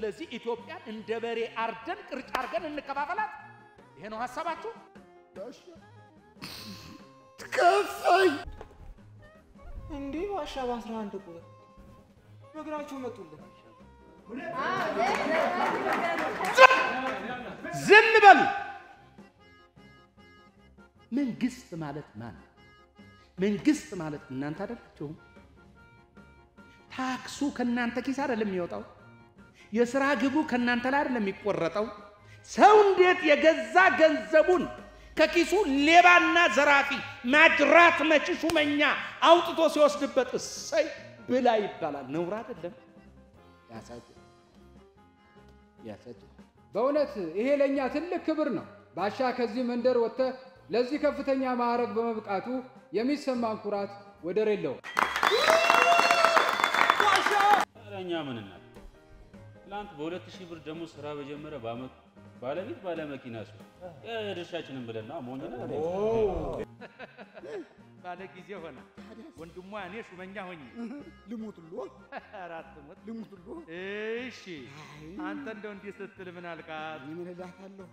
ስለዚህ ኢትዮጵያን እንደ በሬ አርደን ቅርጫ አርገን እንከፋፈላት። ይሄ ነው ሀሳባችሁ? ከፋኝ። እንዴ ባሻ በአስራ አንድ ቁጥር በእግራችሁ መጡልን። ዝም በሉ። መንግስት ማለት ማን ነው? መንግስት ማለት እናንተ አይደላችሁም? ታክሱ ከእናንተ ኪስ አይደለም የሚወጣው። የሥራ ግቡ ከእናንተ ላይ አይደለም የሚቆረጠው። ሰው እንዴት የገዛ ገንዘቡን ከኪሱ ሌባና ዘራፊ ማጅራት መቺ ሹመኛ አውጥቶ ሲወስድበት እሰይ ብላ ይባላል። ነውር አይደለም? ያሳዝን ያሳዝን። በእውነት ይሄ ለእኛ ትልቅ ክብር ነው። ባሻ ከዚህ መንደር ወጥተህ ለዚህ ከፍተኛ ማዕረግ በመብቃቱ የሚሰማን ኩራት ወደር የለውም። ኧረ እኛ ምን እናድርግ? ትላንት በሁለት ሺህ ብር ደግሞ ስራ በጀመረ በአመቱ ባለቤት ባለ መኪና እሱ የድርሻችንን ብለን ነው ሞኝ ነን። ባለ ጊዜ ሆነ ወንድሟ እኔ ሹመኛ ሆኜ ልሙትሎ አራት ሞት ልሙትሎ እሺ አንተ እንደው እንዲህ ስትል ምን አልካት? ምን እላታለሁ?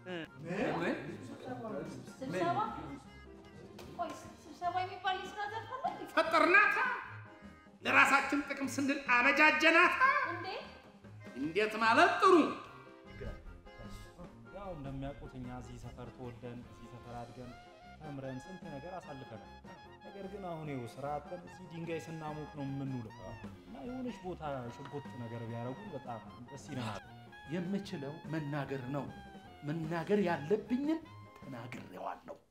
ስብሰባ ቆይ ስብሰባ የሚባል የስራ ዘርፍ አለ እንዴ? ፈጠርናታ ለራሳችን ጥቅም ስንል አበጃጀናታ። እንዴ እንዴት ማለት ጥሩ ያው እንደሚያውቁት እኛ እዚህ ሰፈር ተወልደን እዚህ ሰፈር አድገን ተምረን ስንት ነገር አሳልፈናል። ነገር ግን አሁን ይኸው ስራ አጥተን እዚህ ድንጋይ ስናሞቅ ነው የምንውለው እና የሆነች ቦታ ሽጎጥ ነገር ቢያደርጉ በጣም ደስ ይለናል። የምችለው መናገር ነው። መናገር ያለብኝን ተናግሬዋለሁ።